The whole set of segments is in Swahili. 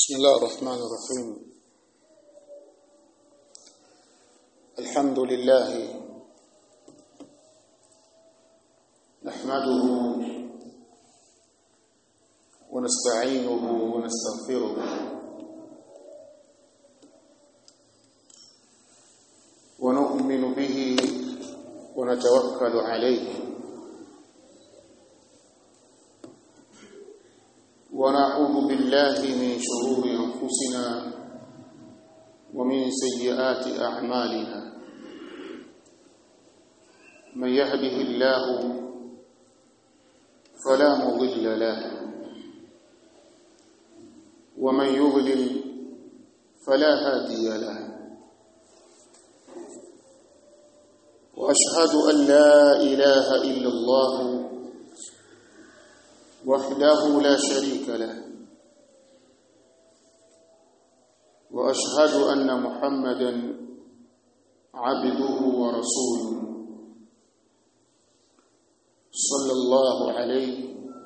بسم الله الرحمن الرحيم الحمد لله نحمده ونستعينه ونستغفره ونؤمن به ونتوكل عليه ونعوذ بالله من شرور انفسنا ومن سيئات اعمالنا من يهده الله فلا مضل له ومن يضلل فلا هادي له واشهد ان لا اله الا الله وحده لا شريك له واشهد ان محمدا عبده ورسوله صلى الله عليه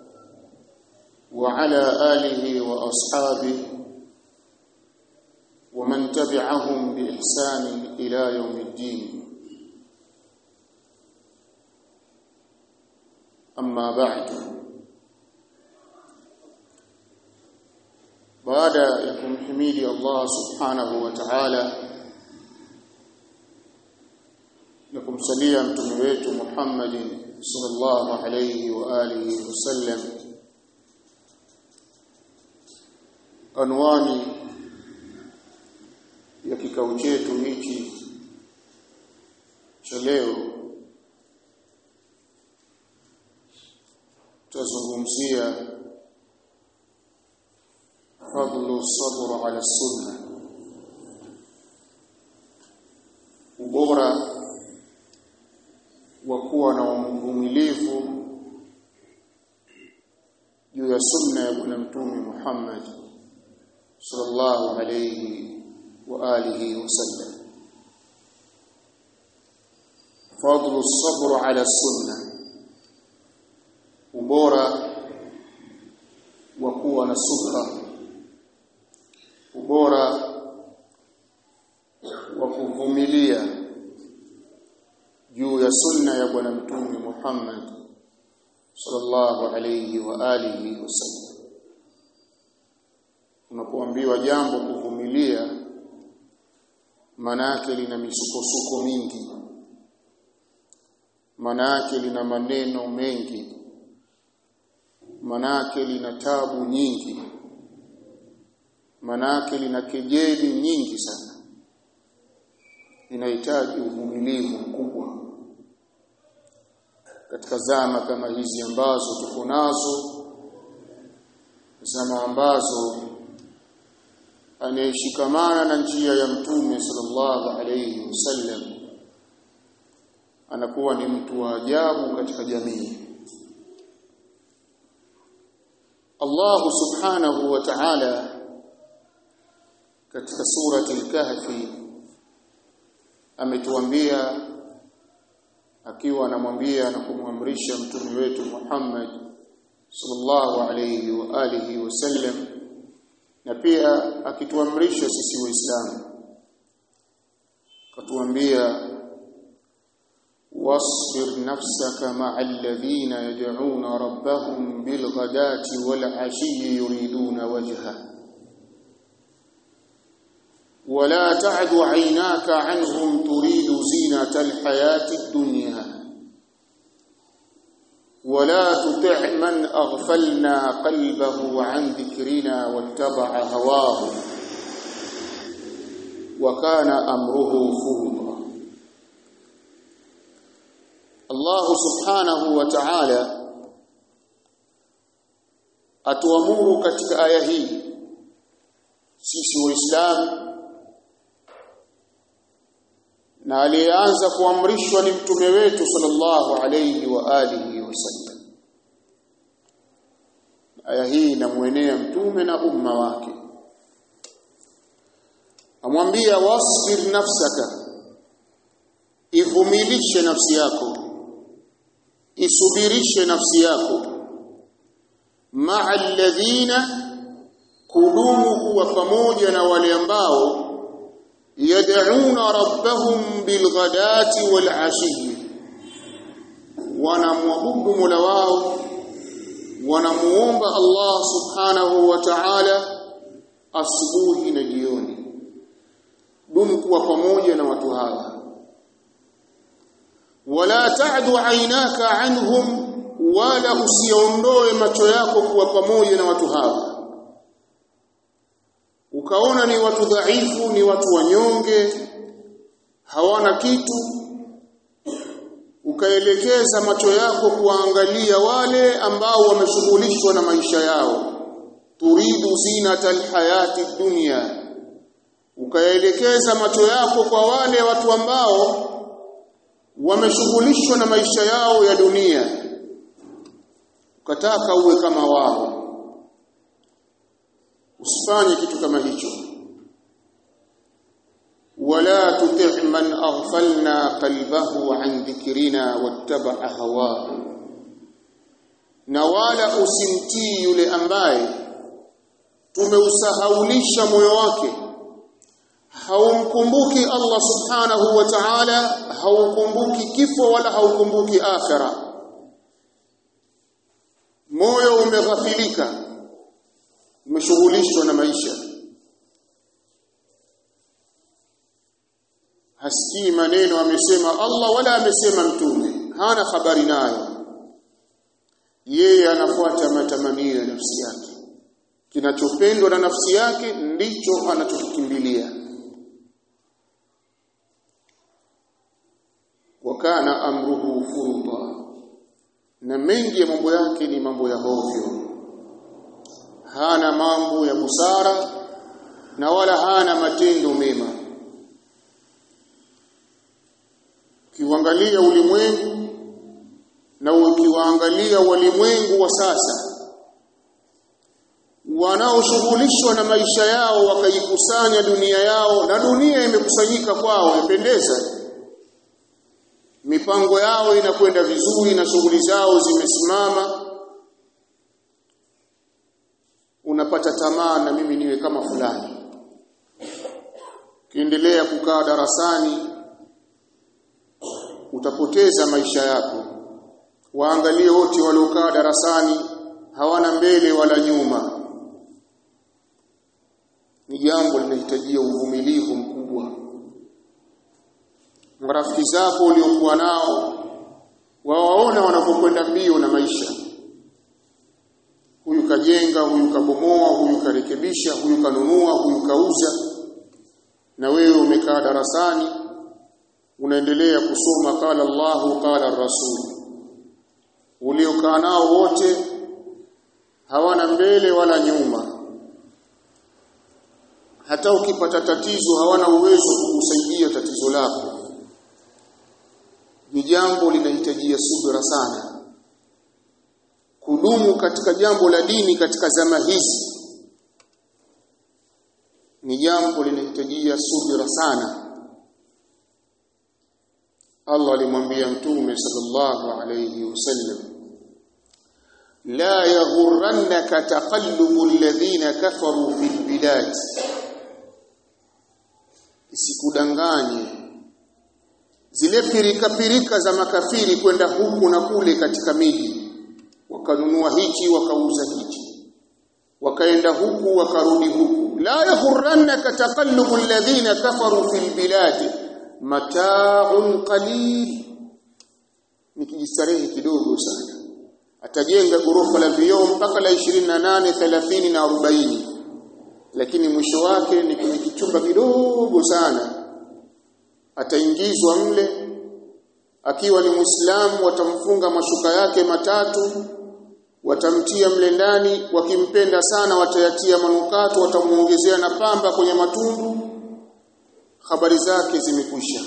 وعلى اله واصحابه ومن تبعهم باحسان الى يوم الدين اما بعد baada ya kumhimidi Allah subhanahu wa ta'ala na kumsalia mtume wetu Muhammad sallallahu alayhi wa alihi wasallam anwani ya kikao chetu hichi cha leo tutazungumzia fadlu sabr ala sunna ubora wa kuwa na uvumilivu juu ya sunna ya bwana mtume Muhammad sallallahu alayhi wa alihi wasallam fadlu sabr ala sunna ubora wa kuwa na subra ubora wa kuvumilia juu ya sunna ya bwana mtume Muhammad sallallahu alayhi wa alihi wasallam unapoambiwa jambo kuvumilia manake lina misukosuko mingi manake lina maneno mengi manake lina tabu nyingi manake lina kejeli nyingi sana linahitaji uvumilivu mkubwa katika zama kama hizi ambazo tuko nazo zama ambazo anayeshikamana na njia ya mtume sallallahu alayhi wasallam anakuwa ni mtu wa ajabu katika jamii Allah subhanahu wa ta'ala katika surati al-kahfi ametuambia akiwa anamwambia na kumwamrisha mtume wetu Muhammad sallallahu alayhi wa alihi wasallam na pia akituamrisha sisi waislamu katuambia واصبر نفسك مع الذين يدعون ربهم بالغداة والعشي يريدون وجهه ولا تعد عيناك عنهم تريد زينة الحياة الدنيا ولا تطع من أغفلنا قلبه عن ذكرنا واتبع هواه وكان أمره فرطا Allah subhanahu wa ta'ala atuamuru katika aya hii sisi waislamu na aliyeanza kuamrishwa ni mtume wetu sallallahu alayhi wa alihi wasallam aya hii inamwenea mtume na umma wake amwambia wasbir nafsaka ivumilishe nafsi yako isubirishe nafsi yako maa alladhina kudumu kuwa pamoja na wale ambao yad'una rabbahum bilghadati walashi wanamwabudu Mola wao wanamuomba Allah subhanahu wa ta'ala asubuhi na jioni dumu kuwa pamoja na watu hawa wala ta'du aynaka anhum wala usiondoe macho yako kuwa pamoja na watu hawa ukaona ni watu dhaifu ni watu wanyonge hawana kitu ukaelekeza macho yako kuangalia wale ambao wameshughulishwa na maisha yao turidu zinata alhayati dunya ukaelekeza macho yako kwa wale watu ambao wameshughulishwa na maisha yao ya dunia ukataka uwe kama wao usifanye kitu kama hicho wala tuti' man aghfalna qalbahu an dhikrina wattaba'a hawahu na wala usimtii yule ambaye tumeusahaulisha moyo wake haumkumbuki Allah subhanahu wa ta'ala haukumbuki kifo wala haukumbuki akhira moyo umeghafilika umeshughulishwa na maisha hasikii maneno amesema Allah wala amesema mtume hana habari nayo yeye anafuata matamanio ya nafsi yake kinachopendwa na nafsi yake ndicho anachokikimbilia wakana amruhu furuta na mengi ya mambo yake ni mambo ya hovyo hana mambo ya busara na wala hana matendo mema ukiangalia ulimwengu na ukiwaangalia walimwengu wa sasa wanaoshughulishwa na maisha yao wakaikusanya dunia yao na dunia imekusanyika kwao imependeza mipango yao inakwenda vizuri na shughuli zao zimesimama unapata tamaa na mimi niwe kama fulani kiendelea kukaa darasani utapoteza maisha yako waangalie wote waliokaa darasani hawana mbele wala nyuma ni jambo linahitajia uvumilivu mkubwa marafiki zako uliokuwa nao wawaona wanapokwenda mbio na maisha huyu kajenga huyu kabomoa huyu karekebisha huyu kanunua huyu kauza na wewe umekaa darasani unaendelea kusoma qala Allahu qala Rasul uliokaa nao wote hawana mbele wala nyuma hata ukipata tatizo hawana uwezo kukusaidia tatizo lako ni jambo linahitajia subira sana kudumu katika jambo la dini katika zama hizi ni jambo linahitajia subira sana Allah alimwambia mtume sallallahu alayhi wasallam la yaghurrannaka taqallubu alladhina kafaru fil bilad isikudanganye zile pirika pirika za makafiri kwenda huku na kule katika miji wakanunua hichi wakauza hichi wakaenda huku wakarudi huku la yaghurrannaka taqallubu alladhina kafaru fil bilad mata'un qalil nikijistarehe kidogo sana atajenga gorofa la vioo mpaka la 28 30 na 40 lakini mwisho wake ni kwenye kichumba kidogo sana ataingizwa mle akiwa ni Muislamu watamfunga mashuka yake matatu watamtia mle ndani wakimpenda sana watayatia manukato watamuongezea na pamba kwenye matundu habari zake zimekwisha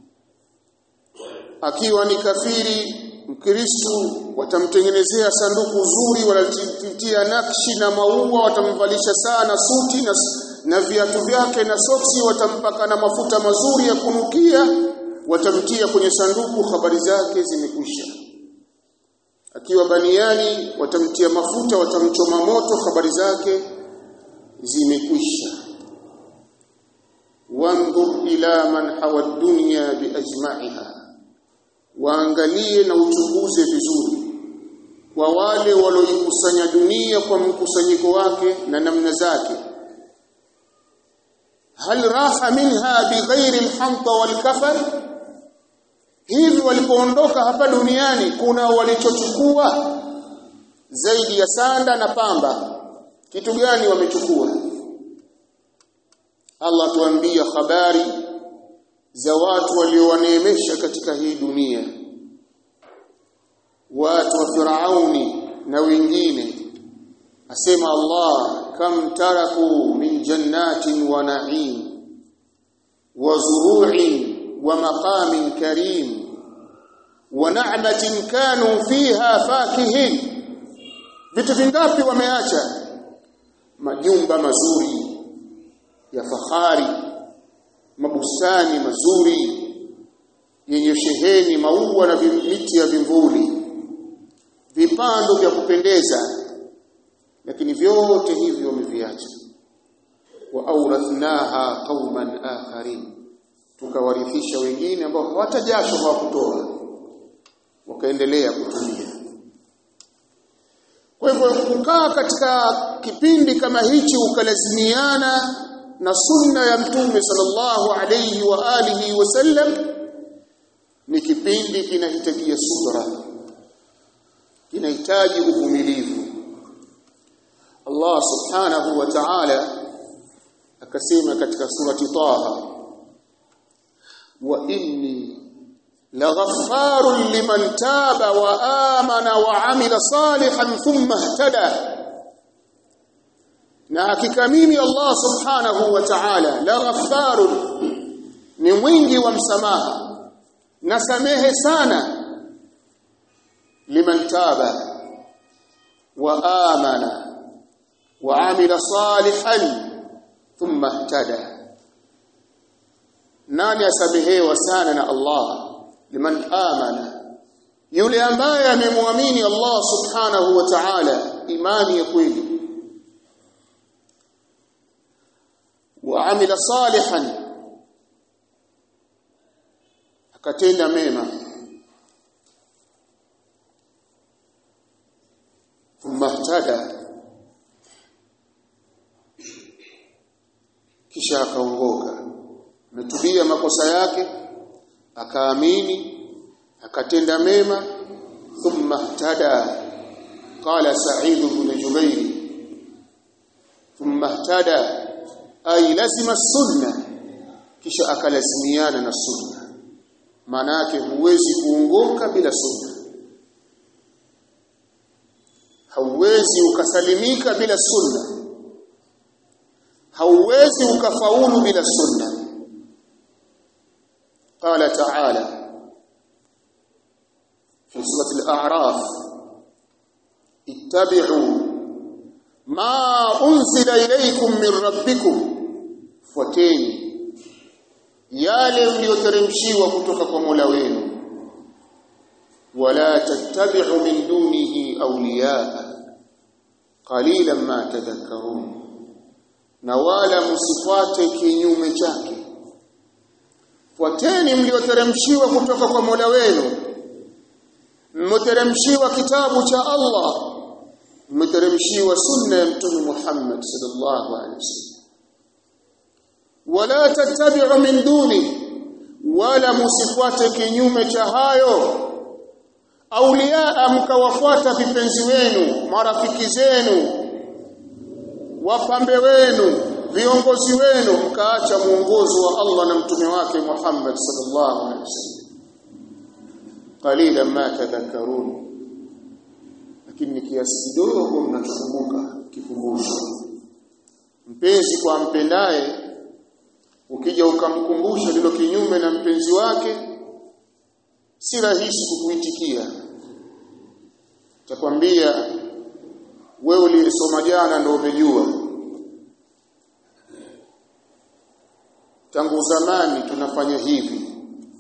akiwa ni kafiri mkristo watamtengenezea sanduku zuri wanatitia nakshi na maua watamvalisha sana suti na, na viatu vyake na soksi watampaka na mafuta mazuri ya kunukia watamtia kwenye sanduku habari zake zimekwisha akiwa baniani watamtia mafuta watamchoma moto habari zake zimekwisha wandhur ila man hawa dunya biajma'iha waangalie na uchunguze vizuri kwa wale walioikusanya dunia kwa mkusanyiko wake na namna zake hal raha minha bighairi alhamta walkafar hivi walipoondoka hapa duniani kuna walichochukua zaidi ya sanda na pamba kitu gani wamechukua Allah tuambia habari za watu waliowaneemesha katika hii dunia watu wa Firauni na wengine asema Allah kam taraku min jannatin wa na'im wa zuru'in wa maqamin karim wa na'matin kanu fiha fakihin vitu vingapi wameacha majumba mazuri ya fahari mabustani mazuri yenye sheheni maua na miti ya vimvuli vipando vya kupendeza lakini vyote hivyo wameviacha wa aurathnaha qauman akharin tukawarithisha wengine ambao hawata jasho hawakutoa wakaendelea kutumia kwa hivyo kukaa katika kipindi kama hichi ukalazimiana na sunna ya mtume sallallahu alayhi wa alihi wasallam ni kipindi kinahitajia subra kinahitaji uvumilivu Allah subhanahu wa ta'ala akasema katika surati Taha wa inni laghaffarun liman taba wa amana wa amila salihan thumma ihtada na hakika mimi Allah subhanahu wa ta'ala laghaffarun ni mwingi wa msamaha nasamehe sana liman taba wa amana wa amila salihan thumma ihtada nani asamehewa sana na Allah liman amana yule ambaye amemwamini Allah subhanahu wa ta'ala imani ya kweli wa amila salihan akatenda mema thumma ihtada kisha akaongoka ametubia makosa yake akaamini akatenda mema thumma ihtada qala sa'id ibn jubair thumma ihtada ay lazima sunna kisha akalazimiana na sunna maana yake huwezi kuongoka bila sunna hauwezi ukasalimika bila sunna hauwezi ukafaulu bila sunna قال تعالى في سورة الأعراف اتبعوا ما أنزل إليكم من ربكم fuateni yale mlioteremshiwa kutoka kwa Mola wenu wala tattabi'u min dunihi awliya qalilan ma tadhakkarun na wala msifuate kinyume chake fuateni mlioteremshiwa kutoka kwa Mola wenu mmeteremshiwa kitabu cha Allah mmeteremshiwa sunna ya mtume Muhammad sallallahu alaihi wasallam wala tattabi'u min duni wala musifuate kinyume cha hayo auliaa mkawafuata vipenzi wenu marafiki zenu wapambe wenu viongozi wenu mkaacha muongozo wa Allah na mtume wake Muhammad sallallahu alaihi wasallam qalilan ma tadhakkarun lakini ni kiasi kidogo mnachokumbuka kikumbusho mpenzi kwa mpendaye ukija ukamkumbusha lilo kinyume na mpenzi wake si rahisi kukuitikia takwambia wewe ulisoma jana ndio umejua tangu zamani tunafanya hivi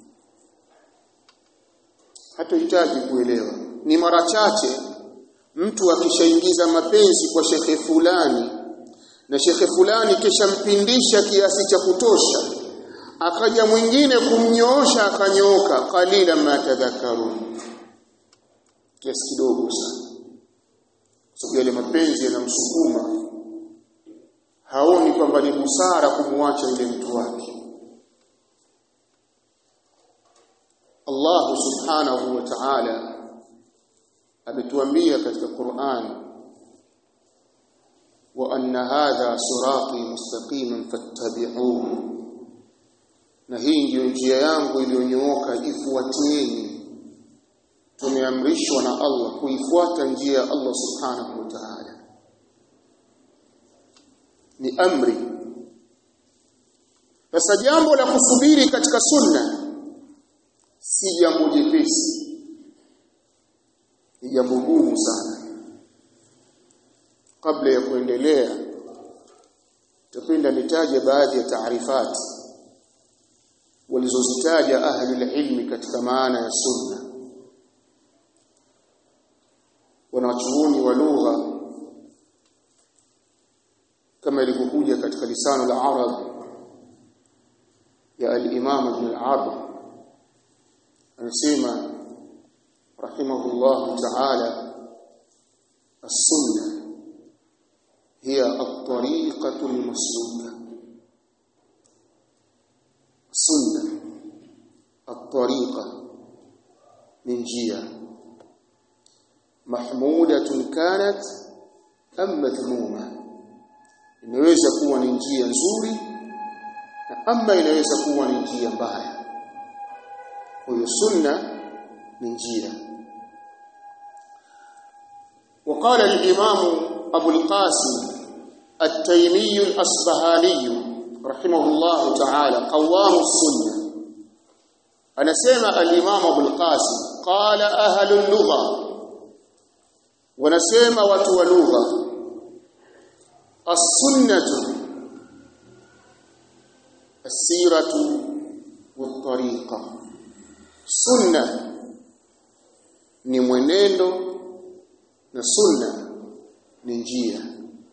hatuhitaji kuelewa ni mara chache mtu akishaingiza mapenzi kwa shekhe fulani na shekhe fulani kisha mpindisha kiasi cha kutosha akaja mwingine kumnyoosha akanyooka qalila ma tadhakkarun kiasi kidogo sana sababu yale mapenzi yanamsukuma haoni kwamba ni busara kumwacha yule mtu wake Allah subhanahu wa ta'ala ametuambia katika Qur'an wa anna hadha sirati mustaqiman fattabi'uhu na hii ndiyo njia yangu iliyonyooka ifuatieni tumeamrishwa na Allah kuifuata njia ya Allah subhanahu wa ta'ala ni amri sasa jambo la kusubiri katika sunna si jambo jepesi ni jambo gumu sana kabla ya kuendelea tupenda nitaje baadhi ya taarifati walizozitaja ahli ilmi katika maana ya sunna wanachuoni wa lugha kama ilivyokuja katika lisano la arab ya al-imam ibn al-arab anasema rahimahullah ta'ala as-sunnah hiya at-tariqatu al-masluka sunna at-tariqa min jia mahmudatun kanat am madhmuma inaweza kuwa ni njia nzuri na ama inaweza kuwa ni njia mbaya kwa hiyo sunna ni njia وقال الإمام أبو القاسم التيمي الأصبهاني رحمه الله تعالى قوام السنة أنا سمع الإمام أبو القاسم قال أهل اللغة ونسمع وتو لغة السنة السيرة والطريقة سنة ni mwenendo na sunna ni njia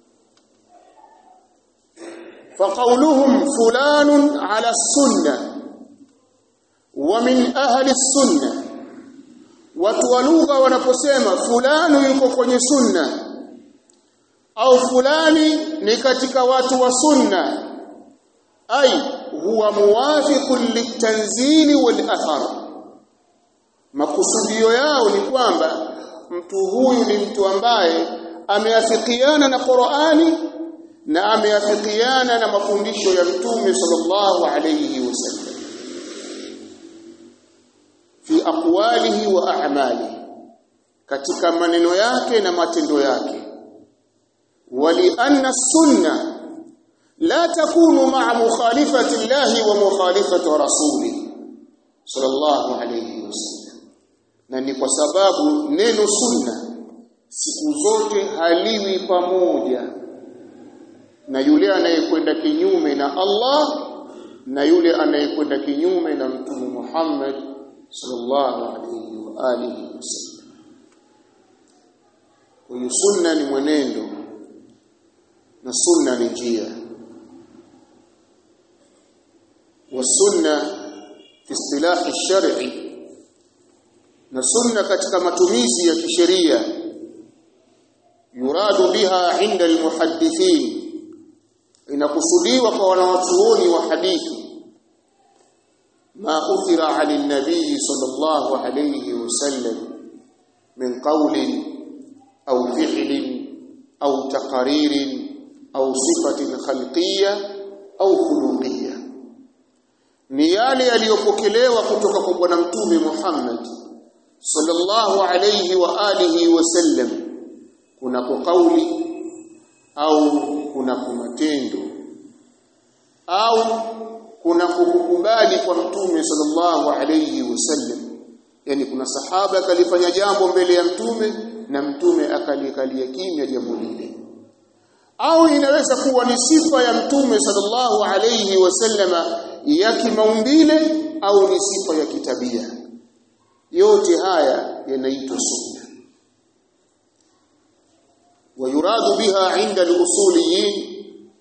فقولهم فلان على السنة ومن أهل السنة watu wa lugha wanaposema fulani yuko kwenye sunna au fulani ni katika watu wa sunna ai huwa muwafiqun litanzili wal athar makusudio yao ni kwamba mtu huyu ni mtu ambaye ameafikiana na Qur'ani na ameafikiana na mafundisho ya Mtume sallallahu alayhi wasallam fi aqwalihi wa a'malihi katika maneno yake na matendo yake wali anna sunna la takunu ma'a mukhalifati llahi wa mukhalifati rasuli sallallahu alayhi wasallam na ni kwa sababu neno sunna siku zote haliwi pamoja na yule anayekwenda kinyume na Allah na yule anayekwenda kinyume na Mtume Muhammad sallallahu alayhi wa alihi wasallam. Kwa hiyo sunna ni mwenendo na sunna ni njia. Wa sunna fi istilahi shar'i na sunna katika matumizi ya kisheria yuradu biha inda almuhaddithin inakusudiwa kwa wanawachuoni wa hadithi ma uthira ali nabii sallallahu alayhi wasallam min qawlin au fi'lin au taqaririn au sifatin khalqiyya au khuluqiyya ni yale yaliyopokelewa kutoka kwa bwana mtume Muhammad sallallahu alayhi wa alihi wasallam kuna kauli au kuna matendo au kuna kukubali kwa mtume sallallahu alayhi wasallam yani kuna sahaba akalifanya jambo mbele ya mtume na mtume akalikalia kimya jambo lile au inaweza kuwa ni sifa ya mtume sallallahu alayhi wasallama ya kimaumbile au ni sifa ya kitabia yote haya yanaitwa sunna ويراد بها عند الأصوليين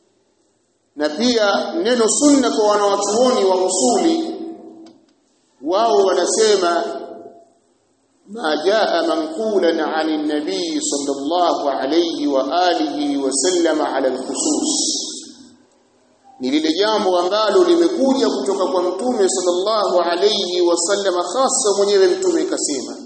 na pia neno sunna kwa wanawachuoni wa usuli wao wanasema ma jaa manqulan an an-nabii sallallahu alayhi wa alihi wa sallama ala al-khusus ni lile jambo ambalo limekuja kutoka kwa mtume sallallahu alayhi wa sallama hasa mwenyewe mtume kasema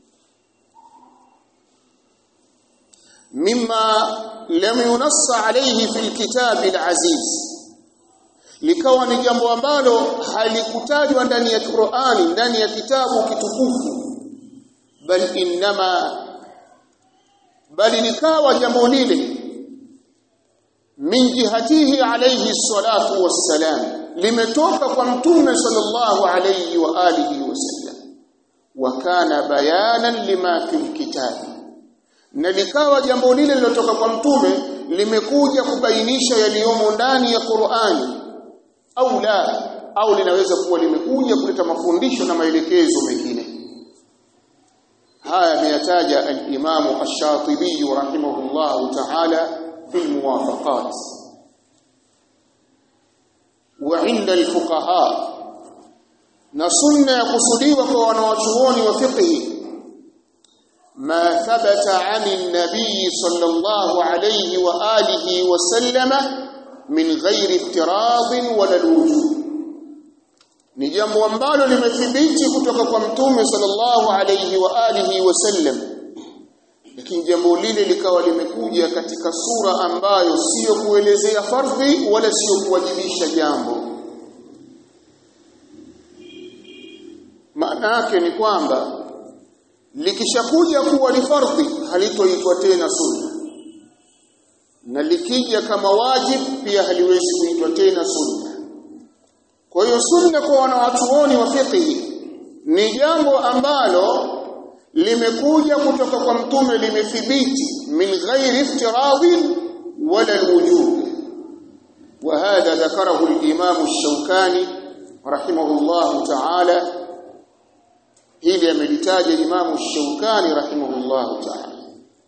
mimma lam yunassa alayhi fil kitab al-aziz likawa ni jambo ambalo halikutajwa ndani ya Qur'ani ndani ya kitabu kitukufu bal innama bali likawa jambo lile min jihatihi alayhi salatu wassalam limetoka kwa mtume sallallahu alayhi wa alihi wasallam wa kana bayanan lima fil kitabi na likawa jambo lile lilotoka kwa mtume limekuja kubainisha yaliyomo ndani ya Qur'ani au la au linaweza kuwa limekuja kuleta mafundisho na maelekezo mengine haya ameyataja al-Imam Ash-Shatibi rahimahullah ta'ala fi al-muwafaqat wa 'inda al-fuqaha na sunna ya kusudiwa kwa wanawachuoni wa fiqh ما ثبت عن النبي صلى الله عليه وآله وسلم من غير افتراض ولا الوجوب ni jambo ambalo limethibiti kutoka kwa mtume sallallahu alayhi wa alihi wasallam lakini jambo lile likawa limekuja katika sura ambayo sio kuelezea fardhi wala sio kuwajibisha jambo maana yake ni kwamba likishakuja kuwa ni fardhi halitoitwa tena sunna na likija kama wajib pia haliwezi kuitwa tena sunna kwa hiyo sunna kwa wanawachuoni wa fiqh ni jambo ambalo limekuja kutoka kwa mtume limethibiti min ghairi iftiradin wala alwujub وهذا ذكره الإمام الشوكاني رحمه الله تعالى hili amelitaja Imam Shaukani rahimahullah ta'ala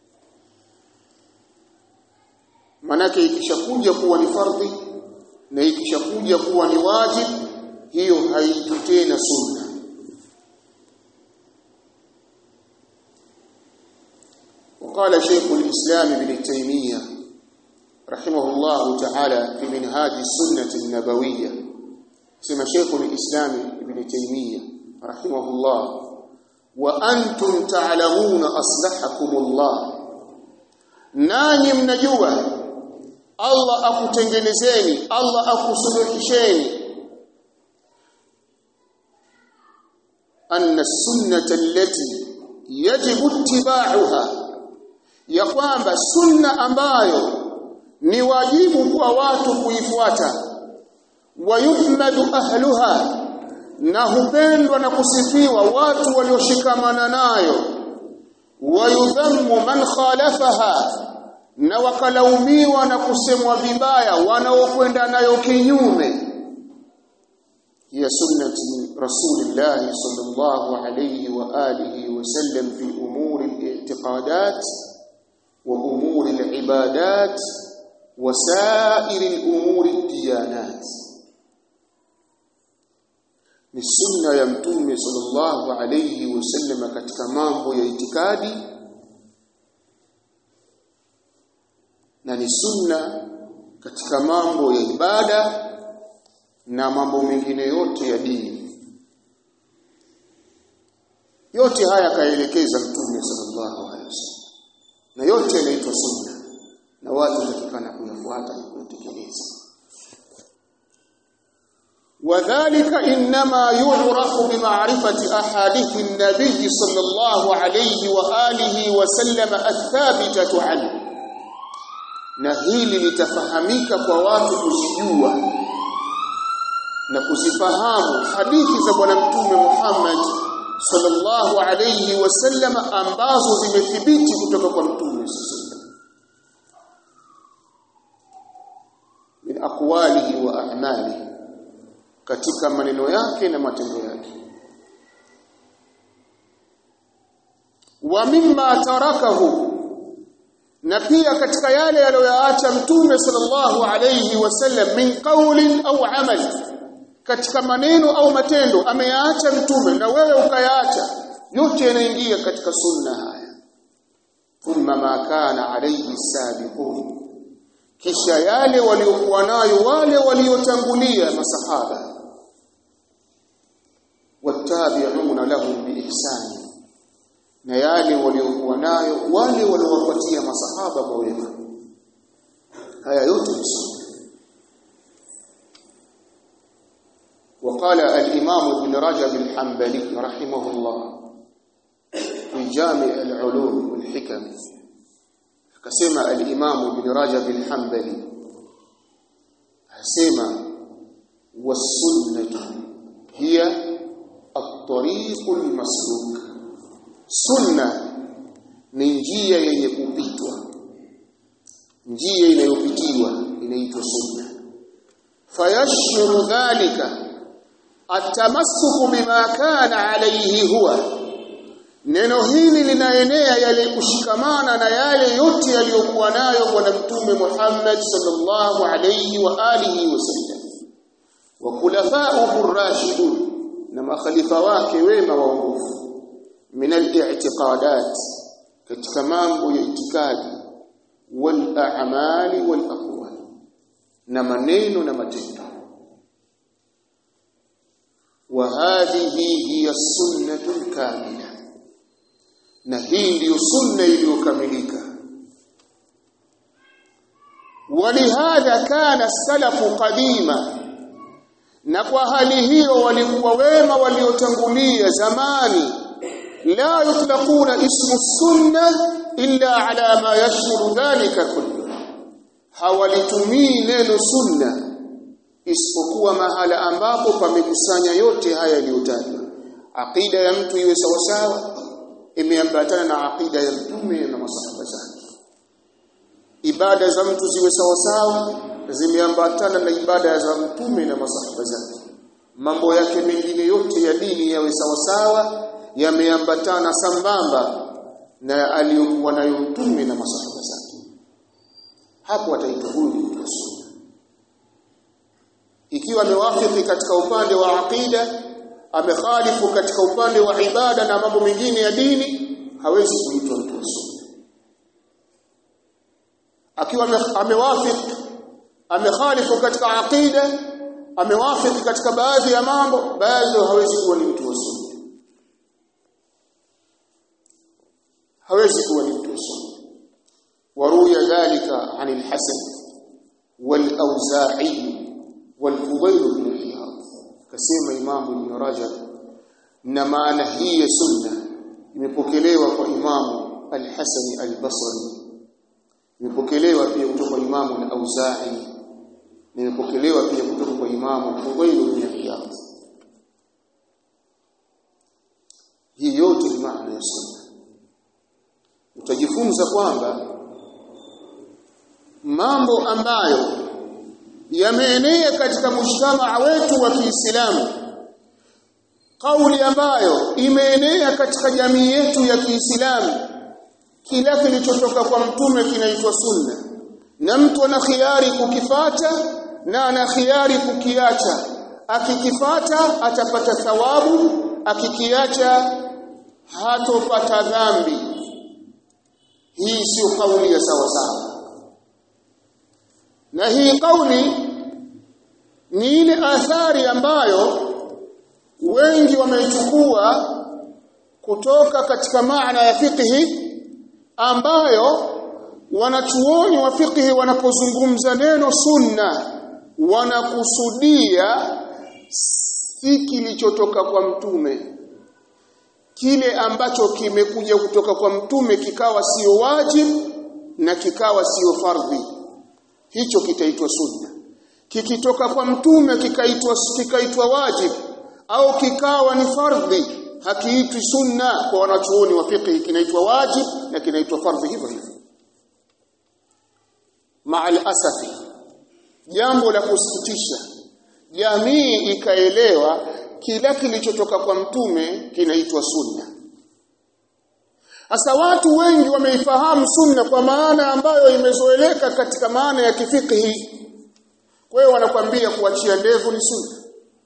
manake ikishakuja kuwa ni fardhi na ikishakuja kuwa ni wajib hiyo haitwi tena sunna وقال شيخ الإسلام ابن تيمية رحمه الله تعالى في منهاج السنة النبوية سمى شيخ الإسلام ابن تيمية رحمه الله وأنتم تعلمون أصلحكم الله nanyi mnajua Allah akutengenezeni Allah akusuluhisheni anna sunnata allati yajibu ittiba'uha ya kwamba sunna ambayo ni wajibu kwa watu kuifuata wayuhmadu ahluha na hupendwa na kusifiwa watu walioshikamana nayo wayudhammu man khalafaha na wakalaumiwa na kusemwa vibaya wanaokwenda nayo kinyume ya sunnati rasulillah sallallahu alayhi wa alihi wa sallam fi umuri al-i'tiqadat wa umuri al-ibadat wa sa'iri al-umuri ad-diyanat ni sunna ya mtume sallallahu alayhi wasallam katika mambo ya itikadi na ni sunna katika mambo ya ibada na mambo mengine yote ya dini yote haya kaelekeza mtume sallallahu alayhi wasallam na yote yanaitwa sunna na watu watakikana kuyafuata na kuyatekeleza وذلك إنما يعرف بمعرفة أحاديث النبي صلى الله عليه وآله وسلم الثابتة عنه na hili litafahamika kwa watu kuzijua na kuzifahamu hadithi za bwana mtume Muhammad sallallahu alayhi wasallam ambazo zimethibiti kutoka kwa mtume min aqwalihi wa a'malihi katika maneno yake na matendo yake wa mimma tarakahu na pia katika yale aliyoyaacha mtume sallallahu alayhi wasallam min qawlin au amal katika maneno au matendo ameyaacha mtume na wewe ukayaacha yote yanaingia katika sunna haya thumma ma kana alayhi sabiqun kisha yale waliokuwa nayo wale waliotangulia masahaba wattabi'una lahum biihsani na yale waliokuwa nayo wale waliowapatia masahaba kwa wema haya yote ni sunna وقال الإمام ابن رجب الحنبلي رحمه الله في جامع العلوم والحكم كسمى الإمام ابن رجب الحنبلي سمى والسنة هي الطريق المسلوك سنة ni njia yenye kupitwa njia inayopitiwa inaitwa sunna fayashuru dhalika atamassuku bima kana alayhi huwa neno hili linaenea yale kushikamana na yale yote yaliyokuwa nayo bwana mtume Muhammad sallallahu alayhi wa alihi wasallam wa khulafa'uhu ar-rashidun na makhalifa wake wema waongofu min al-i'tiqadat katika mambo ya itikadi wal a'mali wal aqwal na maneno na matendo وهذه هي السنة الكاملة na hii ndiyo sunna iliyokamilika walihadha kana salafu qadima na kwa hali hiyo walikuwa wema waliotangulia zamani la yutlaquna ismu sunna illa ala ma yashmulu dhalika kullu hawalitumii neno sunna isipokuwa mahala ambapo pamekusanya yote haya yaliyotajwa aqida ya mtu iwe sawasawa imeambatana na aqida ya mtume na masahaba zake ibada za mtu ziwe sawasawa zimeambatana na ibada za mtume na masahaba zake mambo yake mengine yote ya dini yawe sawasawa yameambatana sambamba na aliyokuwa nayo mtume na masahaba zake hapo ataitwa huyu ni mtu sunna ikiwa amewafiki katika upande wa aqida amekhalifu katika upande wa ibada na mambo mengine ya dini hawezi kuitwa mtu wa sunna akiwa amewafiki amekhalifu katika aqida amewafiki katika baadhi ya mambo baadhi hawezi kuwa ni mtu wa sunna hawezi kuwa ni mtu wa sunna waruya dhalika عن الحسن والأوزاعي والفضيل بن عياض كسيما إمام ابن رجب na maana hii ya sunna imepokelewa kwa imamu al-Hasan al-Basri imepokelewa pia kutoka kwa imamu al-Auza'i imepokelewa pia kutoka kwa imamu Fudayl ibn Iyad hii yote ni maana ya sunna utajifunza kwamba mambo ambayo yameenea katika mshtama wetu wa Kiislamu kauli ambayo imeenea katika jamii yetu ya Kiislamu kila kilichotoka kwa mtume kinaitwa sunna na mtu ana khiari kukifata na ana khiari kukiacha akikifata atapata thawabu akikiacha hatopata dhambi hii sio kauli ya sawa sawa na hii kauli ni ile athari ambayo wengi wameichukua kutoka katika maana ya fiqhi ambayo wanachuoni wa fiqhi wanapozungumza neno sunna wanakusudia si kilichotoka kwa mtume kile ambacho kimekuja kutoka kwa mtume kikawa sio wajib na kikawa sio fardhi hicho kitaitwa sunna kikitoka kwa mtume kikaitwa kikaitwa wajib au kikawa ni fardhi hakiitwi sunna kwa wanachuoni wa fiqh kinaitwa wajib na kinaitwa fardhi hivyo hivyo ma'al asafi jambo la kusikitisha jamii ikaelewa kila kilichotoka kwa mtume kinaitwa sunna Sasa watu wengi wameifahamu sunna kwa maana ambayo imezoeleka katika maana ya kifikhi. Kwa hiyo wanakwambia kuachia ndevu ni sunna.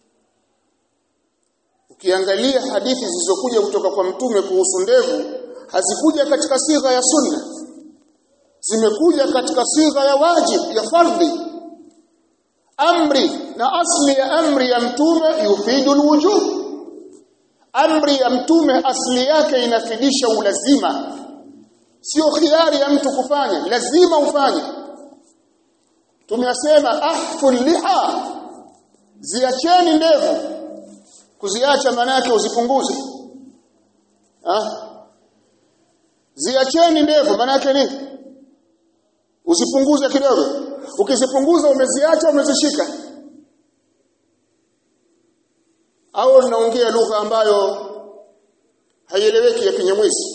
Ukiangalia hadithi zilizokuja kutoka kwa mtume kuhusu ndevu hazikuja katika sigha ya sunna. Zimekuja katika sigha ya wajib ya fardhi. Amri na asli ya amri ya mtume yufidu alwujub. Amri ya mtume asli yake inafidisha ulazima. Sio khiari ya mtu kufanya, lazima ufanye. Tumesema ahful liha ziacheni ndevu kuziacha maana yake uzipunguze ah ziacheni ndevu maana yake nini usipunguze kidogo ukizipunguza umeziacha umezishika au naongea lugha ambayo haieleweki ya kinyamwezi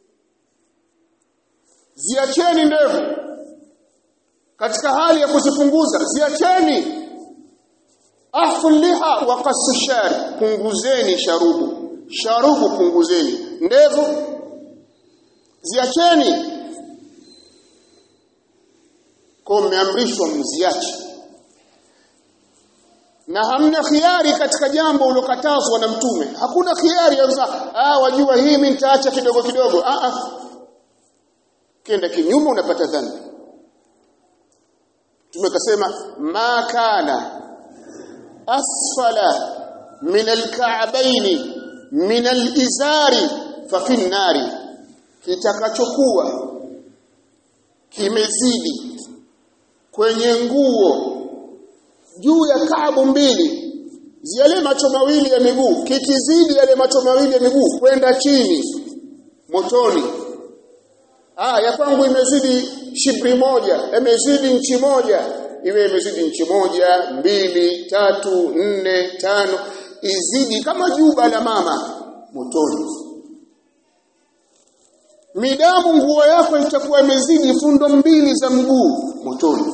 ziacheni ndevu katika hali ya kuzipunguza ziacheni ahfu liha wa qasu shari punguzeni sharubu sharubu punguzeni ndevu ziacheni kwa mmeamrishwa mziache na hamna khiari katika jambo ulokatazwa na mtume hakuna khiari ya ah wajua hii mimi nitaacha kidogo kidogo ah ah kenda kinyume unapata dhambi tumekasema ma kana asfala min alka'bayn min alizari fa fi nari kitakachokuwa kimezidi kwenye nguo juu ya kaabu mbili yale macho mawili ya miguu kikizidi yale macho mawili ya miguu kwenda chini motoni ah ya kwangu imezidi shibri moja imezidi nchi moja iwe imezidi nchi moja mbili tatu nne tano izidi kama juba la mama motoni midamu nguo yako itakuwa imezidi fundo mbili za mguu motoni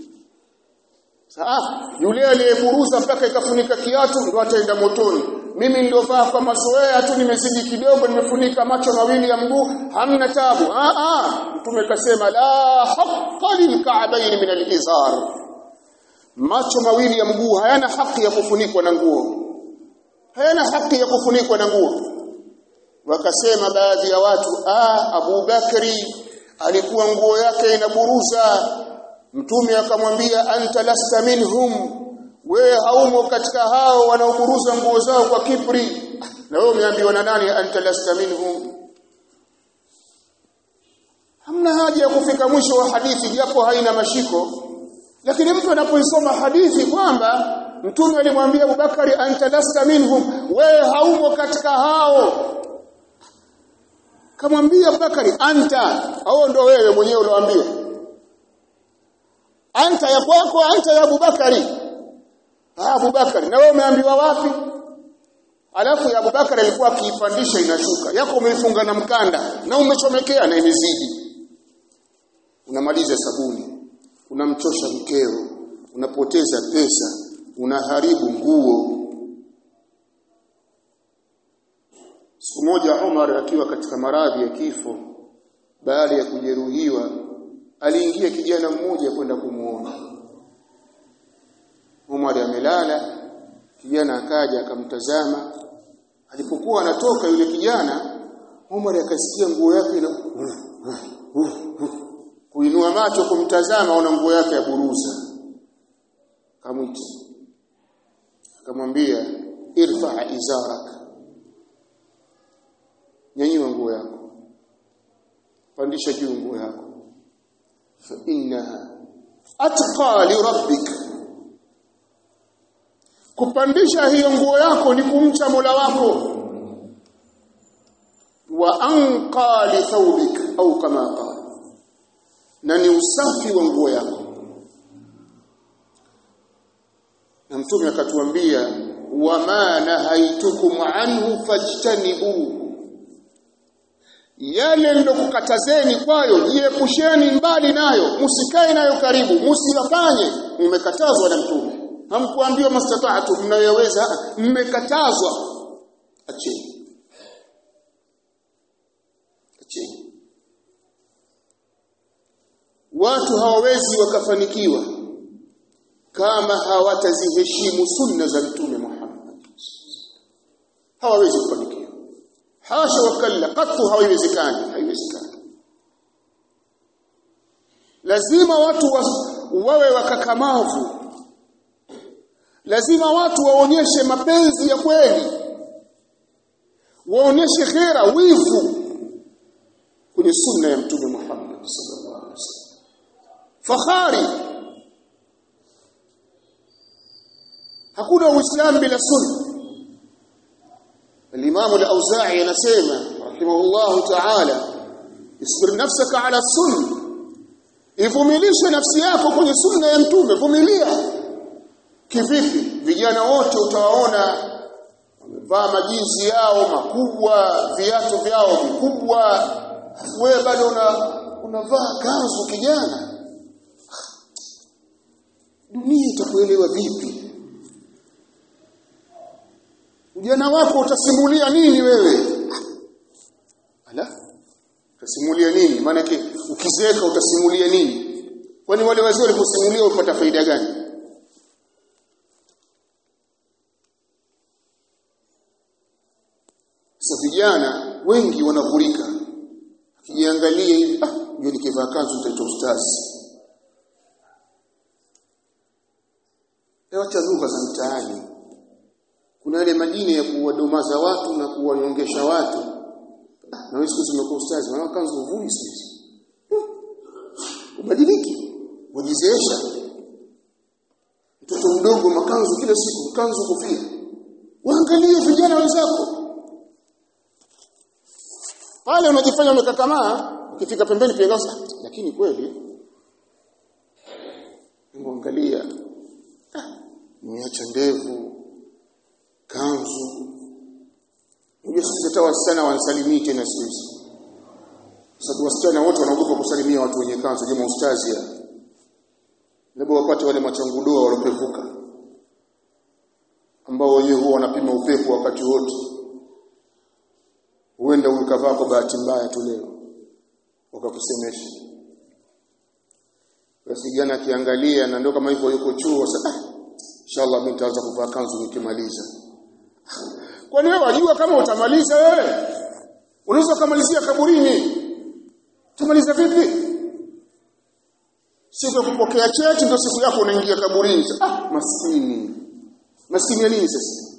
Saa yule aliyeburuza mpaka ikafunika kiatu ndo ataenda motoni. Mimi niliovaa kwa mazoea tu nimezidi kidogo nimefunika macho mawili ya mguu hamna tabu. Ah ah mtume kasema la haqqa lilka'bayn min al-izar. Macho mawili ya mguu hayana haki ya kufunikwa na nguo. Hayana haki ya kufunikwa na nguo. Wakasema baadhi ya watu ah Abu Bakri alikuwa nguo yake inaburuza Mtume akamwambia anta lasta minhum wewe haumo katika hao wanaoburuza nguo zao kwa kibri na wewe umeambiwa na nani anta lasta minhum hamna haja ya kufika mwisho wa hadithi japo haina mashiko lakini mtu anapoisoma hadithi kwamba mtume alimwambia Abubakari anta lasta minhum wewe haumo katika hao kamwambia Abubakari anta au ndo wewe mwenyewe ulioambiwa anta ya kwako anta ya Abubakari ah Abubakari na wewe umeambiwa wapi alafu ya Abubakari alikuwa akiipandisha inashuka yako umeifunga na mkanda na umechomekea na imezidi unamaliza sabuni unamchosha mkeo unapoteza pesa unaharibu nguo siku moja Umar akiwa katika maradhi ya kifo baada ya kujeruhiwa aliingia kijana mmoja kwenda kumuona Umar amelala kijana akaja akamtazama alipokuwa anatoka yule kijana Umar akasikia nguo yake ina kuinua macho kumtazama ona nguo yake ya buruza kamwita akamwambia irfa izarak nyanyua nguo yako pandisha juu nguo yako fa innaha atqa li rabbik kupandisha hiyo nguo yako ni kumcha Mola wako wa anqa li thawbik au kama qala na ni usafi wa nguo yako na mtume akatuambia wama nahaitukum anhu fajtanibuhu yale ndokukatazeni kwayo jiepusheni mbali nayo msikae nayo karibu msiyafanye mmekatazwa na mtume hamkuambiwa mastata'tu mnayoweza mmekatazwa acheni acheni watu hawawezi wakafanikiwa kama hawataziheshimu sunna za mtume Muhammad hawawezi kufanikiwa hasha wakalla katu haiwezekani haiwezekani lazima watu wa, wawe wakakamavu lazima watu waonyeshe mapenzi ya kweli waonyeshe khera wivu kwenye sunna ya mtume Muhammad sallallahu alaihi wasallam fahari hakuna uislamu bila sunna الامام الاوزاعي anasema rahimahullah ta'ala isbir nafsaka ala sunna ivumilishe nafsi yako kwenye sunna ya mtume vumilia kivipi vijana wote utawaona wamevaa majinsi yao makubwa viatu vyao vikubwa wewe bado una unavaa kanzu kijana dunia itakuelewa vipi ujana wako utasimulia nini wewe ala utasimulia nini maana yake ukizeeka utasimulia nini kwani wale wazee waliposimulia upata faida gani sasa vijana wengi wanavurika akijiangalia hivi ah ndio nikivaa kanzu nitaitwa ustazi acha lugha za mtaani kuna ile majini ya kuwadomaza watu na kuwanyongesha watu na wewe siku zimekuwa ustazi maana kanzu uvui sisi ubadiliki wajizeesha mtoto mdogo makanzu kila siku kanzu kofia waangalie vijana wenzako pale unajifanya umekakamaa ukifika pembeni pia gasa lakini kweli angalia nimeacha ndevu kanzu Unajua sisi hata wasichana wanasalimii tena sisi. Sababu wasichana wote wanaogopa kusalimia watu wenye kanzu jamaa ustazi ya. Labda wapate wale machangudoa walopevuka ambao wenyewe huwa wanapima upepo wakati wote. Huenda ukavaa kwa bahati mbaya tu leo wakakusemesha. Basi jana akiangalia na ndio kama hivyo yuko chuo sasa inshallah mimi nitaanza kuvaa kanzu nikimaliza. Kwani wewe wajua kama utamaliza wewe? Unaweza kumalizia kaburini. Utamaliza vipi? Siku ya kupokea cheti ndio siku yako unaingia kaburini. Ah, maskini. Maskini ya nini sasa?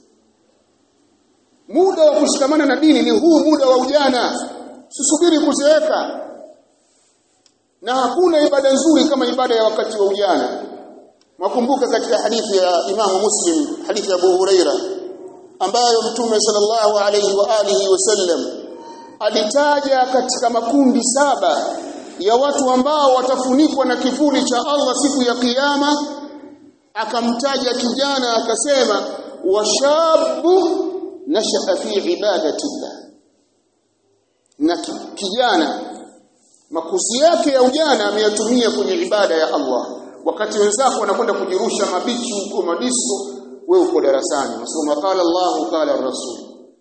Muda wa kushikamana na dini ni huu muda wa ujana. Usisubiri kuzeeka. Na hakuna ibada nzuri kama ibada ya wakati wa ujana. Makumbuka katika hadithi ya Imamu Muslim, hadithi ya Abu Huraira ambayo Mtume sallallahu alayhi wa alihi wasallam alitaja katika makundi saba ya watu ambao watafunikwa na kivuli cha Allah siku ya kiyama akamtaja kijana akasema washabu nashaa fi ibadatillah na kijana makuzi yake ya ujana ameyatumia kwenye ibada ya Allah wakati wenzako wanakwenda kujirusha mabichi huko madiso wewe uko darasani unasoma qala Allah qala Rasul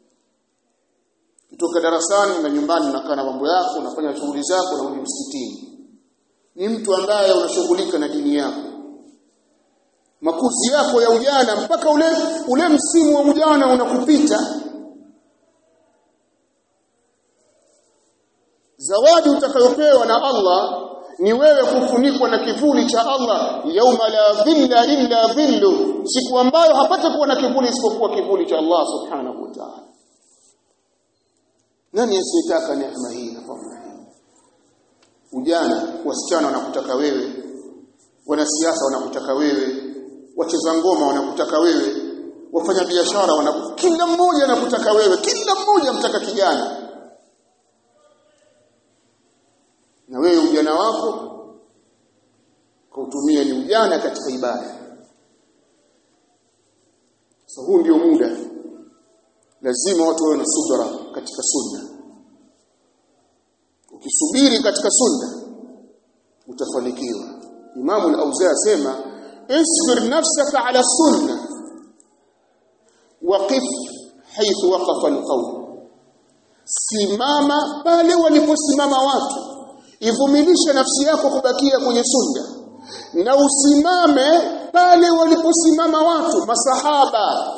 kutoka darasani na nyumbani unakaa na mambo yako unafanya shughuli zako na unarudi msikitini ni mtu ambaye unashughulika na dini yako makuzi yako ya ujana mpaka ule ule msimu wa ujana unakupita zawadi utakayopewa na Allah ni wewe kufunikwa na kivuli cha Allah yauma la dhilla illa dhillu siku ambayo hapata kuwa na kivuli isipokuwa kivuli cha Allah subhanahu wa ta'ala nani asiyetaka neema hii na fadhila hii ujana wasichana wanakutaka wewe wanasiasa wanakutaka wewe wacheza ngoma wanakutaka wewe wafanya biashara wanakutaka kila mmoja anakutaka wewe kila mmoja mtaka kijana na wewe ujana wako kautumia ni ujana katika ibada sasa huu ndio muda lazima watu wawe na subra katika sunna ukisubiri katika sunna utafanikiwa imamu al-auza asema isbir nafsaka ala sunna waqif haythu waqafa al-qawm simama pale waliposimama watu ivumilishe nafsi yako kubakia kwenye sunna na usimame pale waliposimama watu masahaba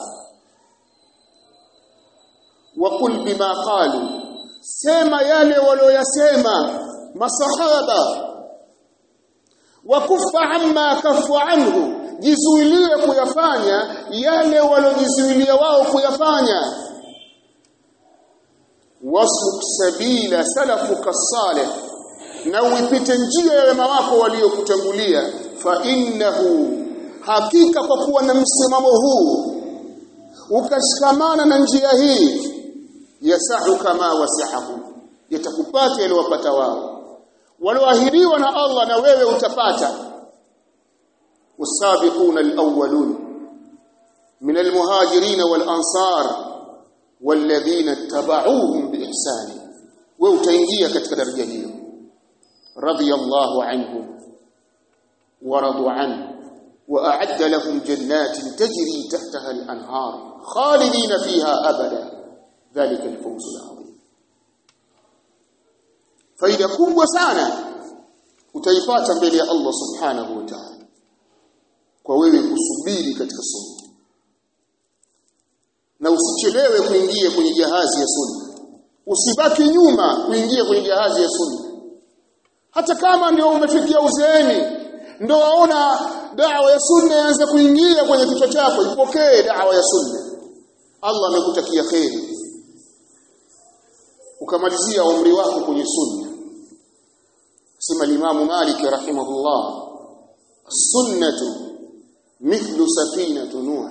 wakul bima qalu sema yale walioyasema masahaba wakufa amma kafu anhu jizuilie kuyafanya yale waliojizuilia wao kuyafanya wasluk sabila salafuka salih na uipite njia ya wema wako waliokutangulia fa innahu hakika kwa kuwa na msimamo huu ukashikamana na njia hii yasahu kama wasahahu yatakupata yaliwapata wao walioahidiwa na Allah na wewe utapata والسابقون الأولون من المهاجرين والأنصار والذين اتبعوهم بإحسان وتنجيه katika daraja hiyo radiyallahu anhum ورضوا عنه وأعد لهم جنات تجري تحتها الأنهار خالدين فيها أبدا ذلك الفوز العظيم faida kubwa sana utaipata mbele ya Allah subhanahu wa ta'ala kwa wewe kusubiri katika sunna na usichelewe kuingia kwenye jahazi ya sunna usibaki nyuma kuingia kwenye jahazi ya sunna hata kama ndio umefikia uzeeni ndio waona dawa ya sunna yaanza kuingia kwenye kichwa chako ipokee dawa ya sunna Allah amekutakia kheri ukamalizia umri wako kwenye sunna sema Imam Malik rahimahullah sunnatu mithlu safinatu nuh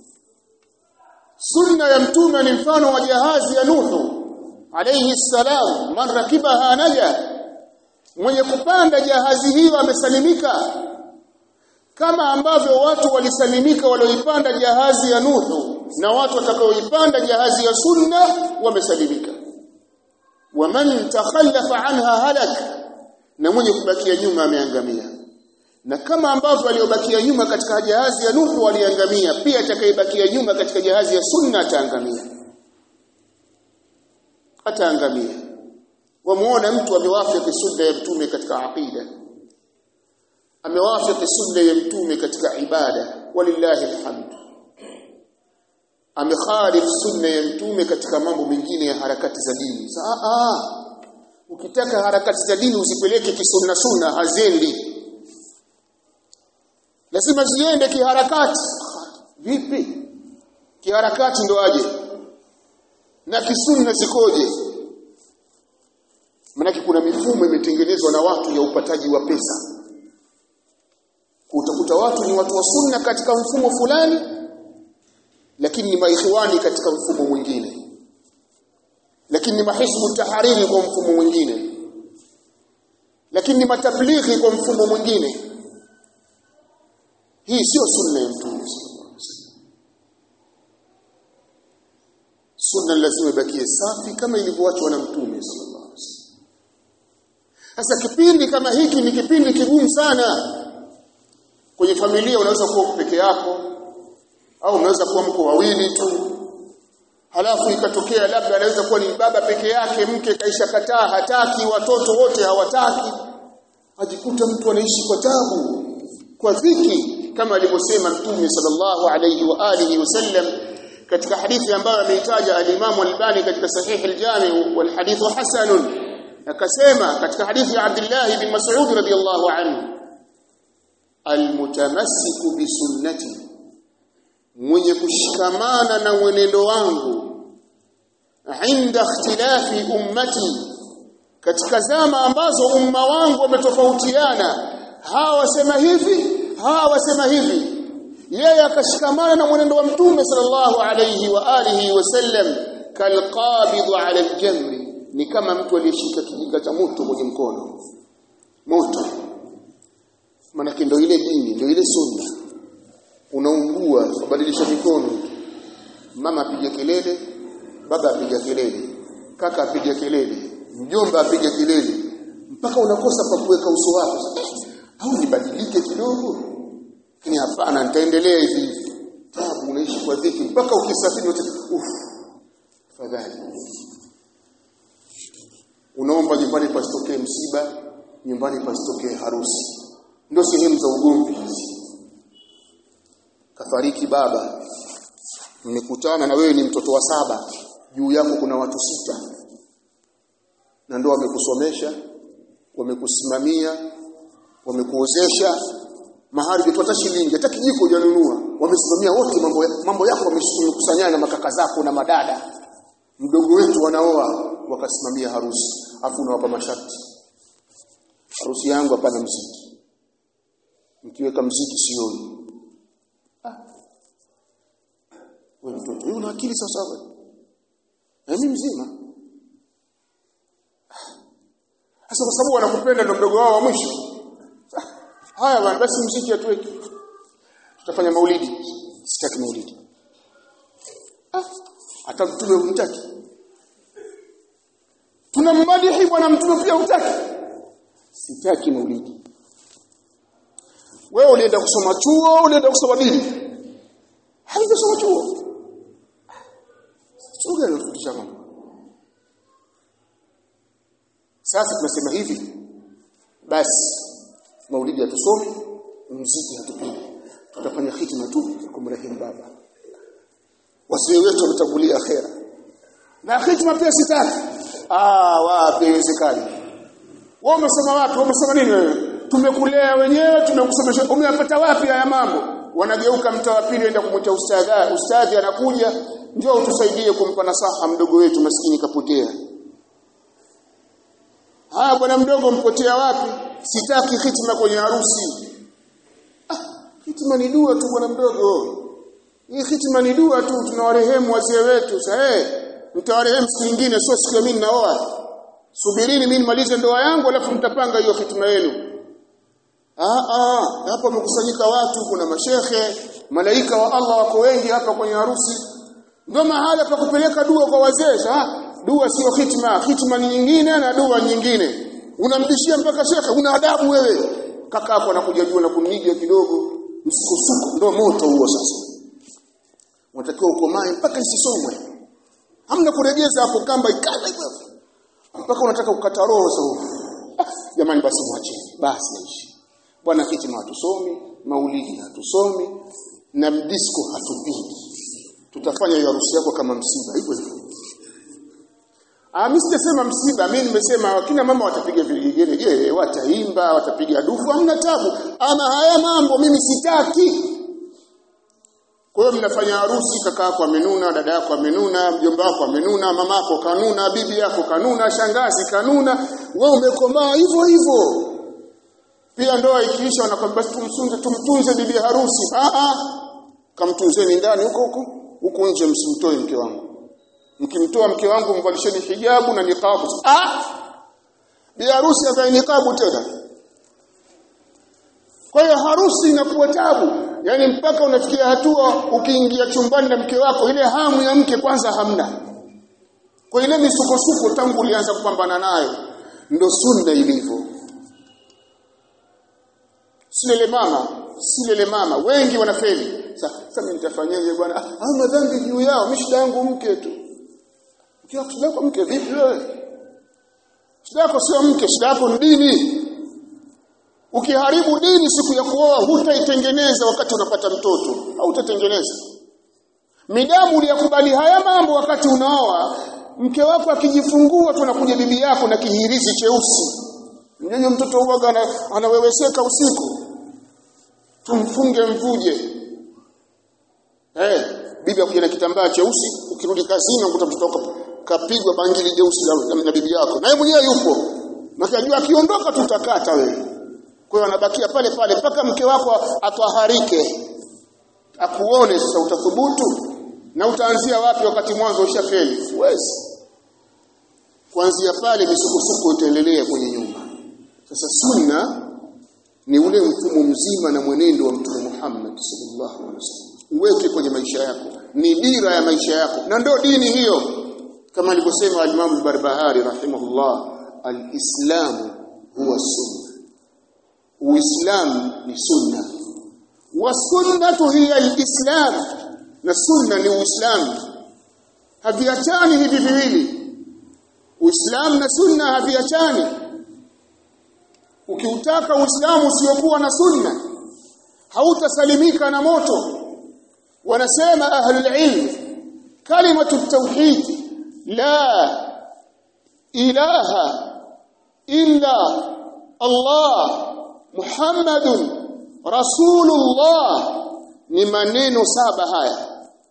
sunna ya mtume ni mfano wa jahazi ya nuhu alayhi salam man rakibaha naja mwenye kupanda jahazi hiyo amesalimika kama ambavyo watu walisalimika walioipanda jahazi ya nuhu na watu watakaoipanda jahazi ya sunna wamesalimika waman takhallafa anha halak na mwenye kubakia nyuma ameangamia na kama ambavyo waliobakia nyuma katika jahazi ya Nuhu waliangamia pia atakayebakia nyuma katika jahazi ya sunna ataangamia ataangamia wamuona mtu amewafiki sunna ya mtume katika aqida amewafiki sunna ya mtume katika ibada walillahi alhamd amekhalif sunna ya mtume katika mambo mengine ya harakati za dini saa ukitaka harakati za dini usipeleke kisunna sunna haziendi lazima ziende kiharakati vipi kiharakati ndo aje na kisunna zikoje maana kuna mifumo imetengenezwa na watu ya upataji wa pesa utakuta watu ni watu wa sunna katika mfumo fulani lakini ni maikhwani katika mfumo mwingine lakini ni mahisbu tahariri kwa mfumo mwingine lakini ni matablighi kwa mfumo mwingine hii sio sunna ya mtume sunna lazima ibakie safi kama ilivyoachwa na mtume sallallahu alaihi wasallam sasa kipindi kama hiki ni kipindi kigumu sana kwenye familia unaweza kuwa peke yako au unaweza kuwa mko wawili tu halafu ikatokea labda anaweza kuwa ni baba peke yake mke kaisha kataa hataki watoto wote hawataki ajikuta mtu anaishi kwa tabu kwa dhiki kama alivyosema mtume sallallahu alayhi wa alihi wasallam katika hadithi ambayo ameitaja al-Imam al-Albani katika sahih al-Jami wal hadithu hasanun akasema katika hadithi ya Abdullah ibn Mas'ud radiyallahu anhu almutamassiku bisunnati mwenye kushikamana na mwenendo wangu inda ikhtilafi ummati katika zama ambazo umma wangu wametofautiana hawa wasema hivi hawa wasema hivi yeye akashikamana na mwenendo wa mtume sallallahu alayhi wa alihi wasallam kalqabid ala aljamri ni kama mtu aliyeshika kijinga cha moto kwenye mkono moto maana ndio ile dini ndio ile sunna unaungua kubadilisha mikono mama apiga kelele baba apiga kelele kaka apiga kelele mjomba apiga kelele mpaka unakosa pa kuweka uso wako au nibadilike kidogo lakini hapana nitaendelea hivi tabu unaishi kwa dhiki mpaka ukisafiri uff fadhali unaomba nyumbani pasitokee msiba nyumbani pasitokee harusi ndio sehemu za ugomvi hizi kafariki baba mmekutana na wewe ni mtoto wa saba juu yako kuna watu sita na ndio wamekusomesha wamekusimamia wamekuozesha mahali hujapata shilingi hata kijiko hujanunua wamesimamia wote mambo mambo yako wamekusanyana na makaka zako na madada mdogo wetu wanaoa wakasimamia harusi afu unawapa masharti harusi yangu hapana mziki mkiweka mziki sioni ah. wewe mtoto wewe una akili sawa sawa na mimi mzima sasa kwa sababu wanakupenda ndo mdogo wao wa mwisho haya bwana basi mziki atuweke tutafanya maulidi sitaki maulidi ah hata mtume humtaki tunamadihi bwana mtume pia hutaki sitaki maulidi wewe ulienda kusoma chuo ulienda kusoma dini haijasoma chuo chuo gani unafundisha mambo sasa tunasema hivi basi maulidi hatusomi muziki hatupigi tutafanya hitima tu kumrehemu baba wazee wetu wametangulia akhera na hitima pia sitaki ah wapi haiwezekani wewe umesoma wapi wewe umesoma nini wewe tumekulea wenyewe tumekusomesha umeyapata wapi haya mambo wanageuka mtaa wa pili enda kumwita ustadhi ustadhi anakuja njoo utusaidie kumpa nasaha mdogo wetu maskini kapotea haya bwana mdogo mpotea wapi sitaki hitima kwenye harusi ah hitima ni dua tu bwana mdogo hii hitima ni dua tu tunawarehemu wazee wetu sasa eh mtawarehemu siku nyingine sio siku ya mimi naoa subirini mimi nimalize ndoa yangu alafu mtapanga hiyo hitima yenu ah ah hapa mkusanyika watu kuna mashehe malaika wa Allah wako wengi hapa kwenye harusi ndio mahala pa kupeleka dua kwa wazee ah dua sio hitima hitima ni nyingine na dua nyingine unamdishia mpaka shekhe una adabu wewe kaka hapo anakuja juu na kuniga kidogo msukosuko ndio moto huo sasa unatakiwa ukomae mpaka isisomwe hamna kuregeza hapo kamba ikala hivyo mpaka unataka kukata roho sasa ah, jamani basi mwacheni basi naishi bwana hitima hatusomi maulidi hatusomi na mdisko hatupigi tutafanya hiyo harusi yako kama msiba hivyo hivyo Ah mimi sijasema msiba, mimi nimesema kina mama watapiga vigelegele, wataimba, watapiga dufu, hamna tabu. Ama haya mambo mimi sitaki. Kwa hiyo mnafanya harusi, kaka yako amenuna, dada yako amenuna, mjomba wako amenuna, mama yako kanuna, bibi yako kanuna, shangazi kanuna, wewe umekomaa hivyo hivyo. Pia ndoa ikiisha wanakwambia basi tumsunze tumtunze bibi harusi. Ah ah. Kamtunzeni ndani huko huko, huko nje msimtoe mke wangu mkimtoa mke wangu mvalisheni hijabu na niqabu ah bi harusi ambaye niqabu tena kwa hiyo harusi inakuwa tabu yani mpaka unafikia hatua ukiingia chumbani na mke wako ile hamu ya mke kwanza hamna kwa ile misukosuko tangu ulianza kupambana nayo ndo sunna ilivyo silele mama silele mama wengi wanafeli sasa mimi nitafanyaje bwana ah madhambi juu yao mimi shida yangu mke tu Ukiwa shida yako mke vipi wewe? Shida yako sio mke, shida yako ni dini. Ukiharibu dini siku ya kuoa hutaitengeneza wakati unapata mtoto, au utatengeneza. Midamu uliyakubali haya mambo wakati unaoa, mke wako akijifungua tunakuja bibi yako na kihirizi cheusi. Mnyonyo mtoto huaga anaweweseka usiku. Tumfunge mvuje. Eh, bibi akuja na kitambaa cheusi, ukirudi kazini ukuta mtoto kapigwa bangili jeusi na, na bibi yako na yeye mwenyewe yupo nakajua akiondoka tutakata wewe kwa hiyo anabakia pale pale mpaka mke wako atwaharike akuone sasa utathubutu na utaanzia wapi wakati mwanzo ushafeli huwezi kuanzia pale misukosuko itaendelea kwenye nyumba sasa sunna ni ule mfumo mzima na mwenendo wa mtume Muhammad sallallahu alaihi wasallam uweke kwenye maisha yako ni dira ya maisha yako na ndio dini hiyo kama alivyosema al-Imam al-Barbahari rahimahullah al-Islam huwa sunna Uislamu ni sunna wa sunnatu hiya al-Islam na sunna ni Uislamu haviachani hivi viwili Uislamu na sunna haviachani ukiutaka Uislamu usiokuwa na sunna hautasalimika na moto wanasema ahlul ilm kalimatu tauhid la ilaha illa Allah Muhammadun Rasulullah ni maneno saba haya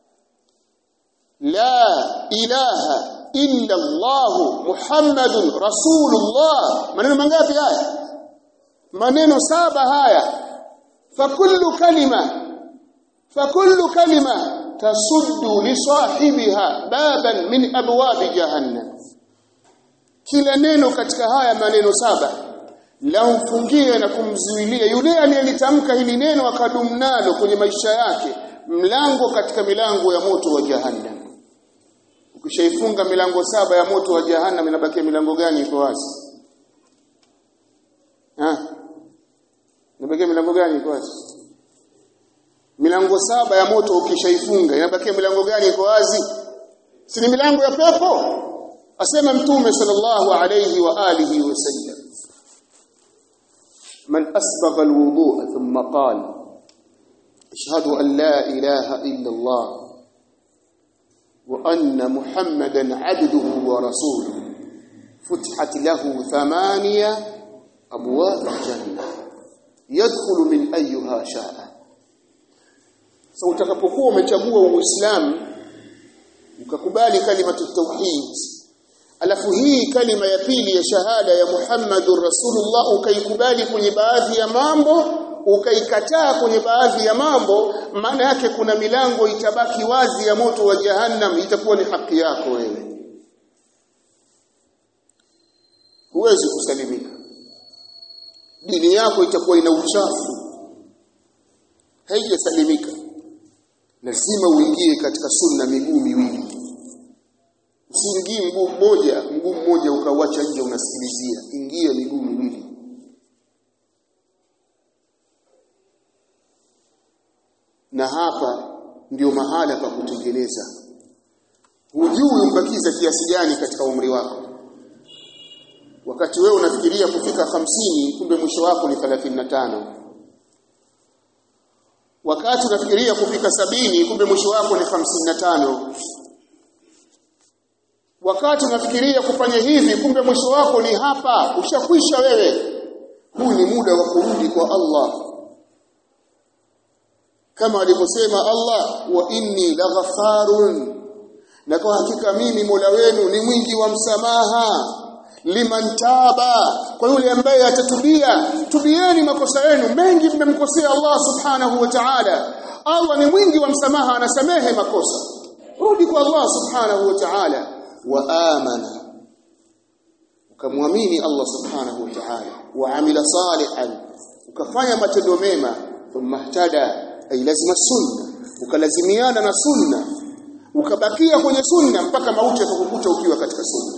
la ilaha illa Allah Muhammadun Rasulullah maneno mangapi haya maneno saba haya fakullu kalima fakullu kalima tasuddu li sahibiha baban min abwabi jahannam kila neno katika haya maneno saba la mfungie na kumzuilia yule aliyelitamka hili neno akadumu nalo kwenye maisha yake mlango katika milango ya moto wa jahannam ukishaifunga milango saba ya moto wa jahannam inabakia milango gani iko wazi ah inabakia milango gani iko wazi milango saba ya moto ukishaifunga inabakia milango gani iko wazi si ni milango ya pepo asema mtume sallallahu alayhi wa alihi wasallam من أسبغ الوضوء ثم قال أشهد أن لا إله إلا الله وأن محمدا عبده ورسوله فتحت له ثمانية أبواب الجنة يدخل من أيها شاء so utakapokuwa umechagua uislamu ukakubali kalimatu tauhid alafu hii kalima ya pili ya shahada ya Muhammadur Rasulullah ukaikubali kwenye baadhi ya mambo ukaikataa kwenye baadhi ya mambo maana yake kuna milango itabaki wazi ya moto wa jahannam itakuwa ni haki yako wewe huwezi kusalimika dini yako itakuwa ina uchafu haijasalimika lazima uingie katika sunna miguu miwili usiingie mguu mmoja mguu mmoja ukauacha nje unasikilizia ingia miguu miwili na hapa ndio mahala pa kutengeneza hujui umbakiza kiasi gani katika umri wako wakati wewe unafikiria kufika hamsini kumbe mwisho wako ni 35 wakati unafikiria kufika sabini kumbe mwisho wako ni 55 wakati unafikiria kufanya hivi kumbe mwisho wako ni hapa ushakwisha wewe huu ni muda wa kurudi kwa Allah kama alivyosema Allah wa inni laghaffarun na kwa hakika mimi Mola wenu ni mwingi wa msamaha liman taba kwa yule ambaye atatubia tubieni makosa yenu mengi mmemkosea Allah subhanahu wa ta'ala Allah ni mwingi wa msamaha anasamehe makosa rudi kwa Allah subhanahu wa ta'ala wa amana ukamwamini Allah subhanahu wa ta'ala wa amila salihan ukafanya matendo mema thumma ihtada ay lazima sunna ukalazimiana na sunna ukabakia kwenye sunna mpaka mauti yatakukuta ukiwa katika sunna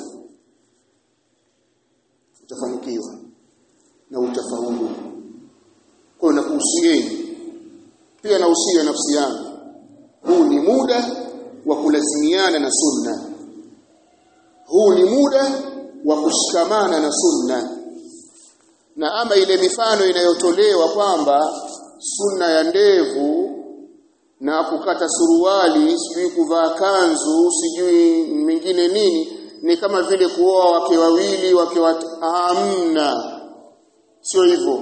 utafanikiwa na utafaulu kwa na kuhusieni pia na usia nafsi yangu huu ni muda wa kulazimiana na sunna huu ni muda wa kushikamana na sunna na ama ile mifano inayotolewa kwamba sunna ya ndevu na kukata suruali sijui kuvaa kanzu sijui mingine nini ni kama vile kuoa wake wawili wake wat... hamna sio hivyo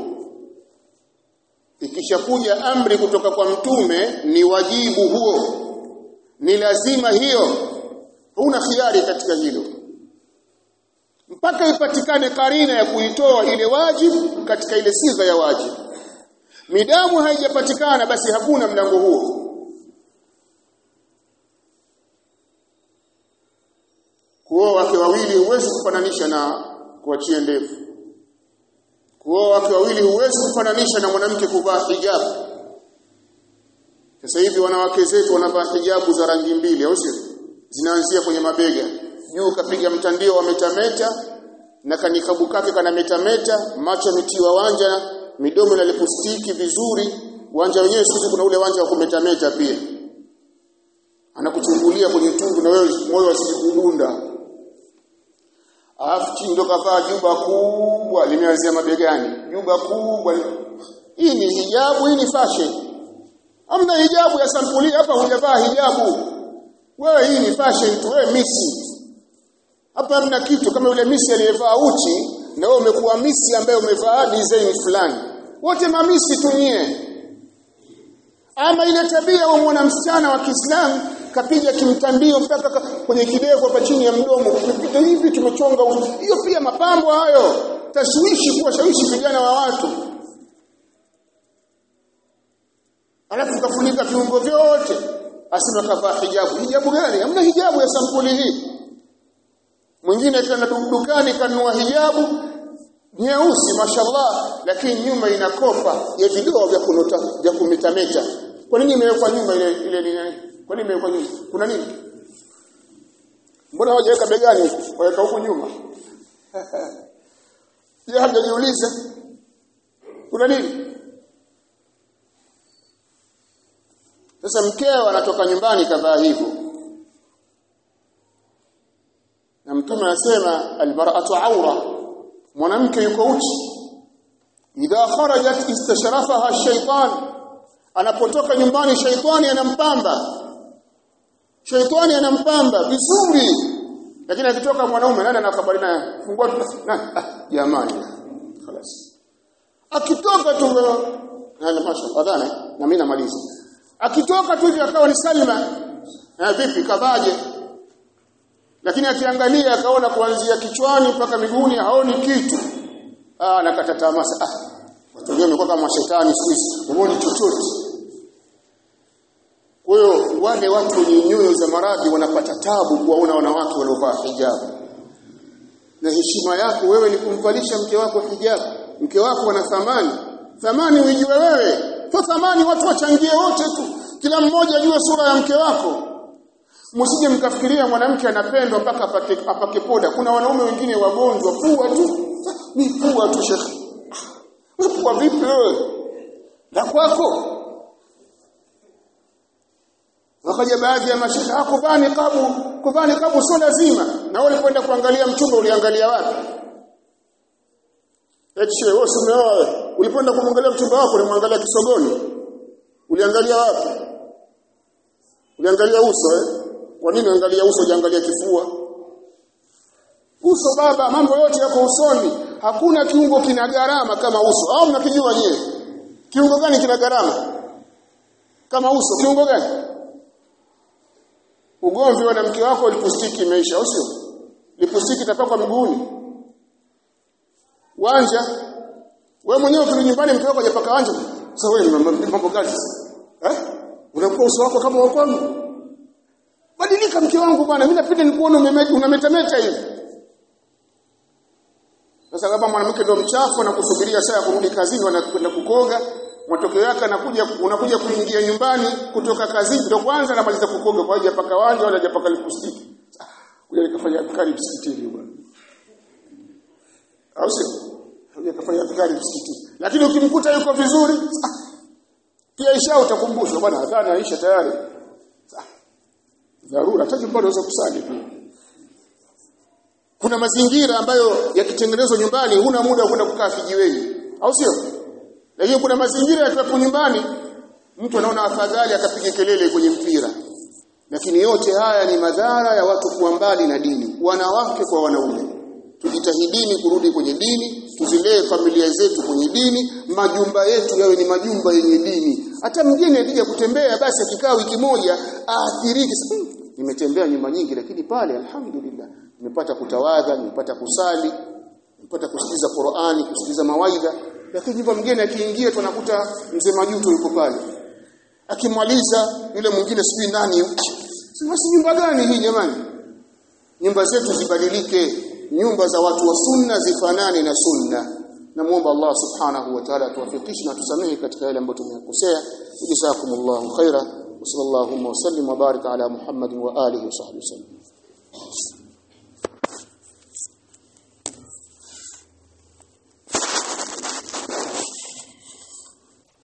ikishakuja amri kutoka kwa mtume ni wajibu huo ni lazima hiyo huna khiari katika hilo mpaka ipatikane karina ya kuitoa ile wajibu katika ile sifa ya wajibu midamu haijapatikana basi hakuna mlango huo kuoa wake wawili huwezi kufananisha na kuachia ndevu kuoa wake wawili huwezi kufananisha na mwanamke kuvaa hijabu sasa hivi wanawake zetu wanavaa hijabu za rangi mbili au sio zinaanzia kwenye mabega juu kapiga mtandio wa metameta na kanikabu kake kana metameta macho yametiwa wanja midomo na lipustiki vizuri wanja wenyewe sisi kuna ule wanja wa kumetameta pia anakuchungulia kwenye tungu na wewe moyo usijikudunda alafu chini ndo kavaa juba kubwa limeanzia mabegani juba kubwa hii ni hijabu hii ni fashion hamna hijabu ya sampuli hapa hujavaa hijabu wewe hii ni fashion tu wewe misi hapa hamna kitu kama yule misi aliyevaa uchi na wewe umekuwa misi ambaye umevaa design fulani wote mamisi tu nyie ama ile tabia wa mwana msichana wa Kiislamu kapiga kimtandio mpaka kwenye kidevu hapa chini ya mdomo tumepita hivi tumechonga hiyo pia mapambo hayo tashwishi kuwashawishi vijana wa watu alafu kafunika viungo vyote asema kavaa hijabu hijabu gani hamna hijabu ya sampuli hii mwingine kana dukani kanunua hijabu nyeusi mashallah lakini nyuma ina kopa ya vidoa vya kunota vya kumetameta kwa nini imewekwa nyuma ile ile nini kwa nini imewekwa nyuma kuna nini mbona hawajaweka begani waweka huku nyuma je hajajiuliza kuna nini sasa mkeo anatoka nyumbani kavaa hivyo na mtume anasema almar'atu awra mwanamke yuko uchi idha kharajat istashrafaha shaytan anapotoka nyumbani shaytani anampamba shaytani anampamba vizuri lakini akitoka mwanaume nani anakabali naye fungua na jamani خلاص akitoka tu na masha adhana na mimi namaliza akitoka tu hivi akawa ni Salma na vipi kabaje lakini akiangalia akaona kuanzia kichwani mpaka miguuni haoni kitu ah nakata tamaa ah watu wengine wamekuwa kama shetani sisi huoni chochote kwa hiyo wale watu wenye nyoyo za maradhi wanapata tabu kuwaona wanawake waliovaa hijabu na heshima yako wewe ni kumvalisha mke wako hijabu mke wako ana thamani thamani uijue wewe kwa thamani watu wachangie wote tu kila mmoja ajue sura ya mke wako msije mkafikiria mwanamke anapendwa mpaka apake, apake poda kuna wanaume wengine wagonjwa pua tu ni pua tu shekhi pua vipi wewe la kwako wakaja baadhi ya mashekhe hakuvaa niqabu kuvaa niqabu sio lazima na wewe ulipoenda kuangalia mchumba uliangalia wapi eti wewe umeoa ulipoenda kumwangalia mchumba wako ulimwangalia kisogoni uliangalia wapi uliangalia uso eh kwa nini angalia uso ujiangalia kifua uso baba mambo yote yako usoni hakuna kiungo kina gharama kama uso au mnakijua nyewe kiungo gani kina gharama kama uso kiungo gani ugomvi wa mke wako lipustiki imeisha au sio lipustiki itapakwa mguuni wanja wewe mwenyewe ukirudi nyumbani mke wako hajapaka wanja sasa wewe mambo gani eh unakuwa uso wako kama wa kwangu badilika mke wangu bwana mimi napenda nikuone unametameta hivi sasa kama mwanamke ndio mchafu na kusubiria saa ya kurudi kazini wanakwenda kukoga matokeo yake anakuja unakuja kuingia nyumbani kutoka kazini ndio kwanza anamaliza kukoga kwa hiyo paka wanja wala hajapaka lipstick kuja nikafanya adhkari msikitini bwana au sio kuja kafanya adhkari msikitini lakini ukimkuta yuko vizuri pia isha utakumbushwa bwana adhana aisha tayari dharura hata bado unaweza kusali pia kuna mazingira ambayo yakitengenezwa nyumbani huna muda wa kwenda kukaa kijiweni au sio lakini kuna mazingira yakiwepo nyumbani mtu anaona afadhali akapiga kelele kwenye mpira lakini yote haya ni madhara ya watu kuwa mbali na dini wanawake kwa wanaume tujitahidini kurudi kwenye dini tuzilee familia zetu kwenye dini majumba yetu yawe ni majumba yenye dini hata mgeni akija kutembea basi akikaa wiki moja aathirike nimetembea nyumba nyingi lakini pale alhamdulillah nimepata kutawadha nimepata kusali nimepata kusikiliza Qur'ani kusikiliza mawaidha lakini nyumba mgeni akiingia tunakuta mzee majuto yuko pale akimaliza yule mwingine sijui nani si nyumba gani hii jamani nyumba zetu zibadilike nyumba za watu wa sunna zifanane na sunna namuomba Allah subhanahu wa ta'ala tuwafikishe na tusamehe katika yale ambayo tumekosea jazakumullahu khaira wa sallallahu wa sallim wa baraka ala muhammadin wa alihi wa sahbihi wasallam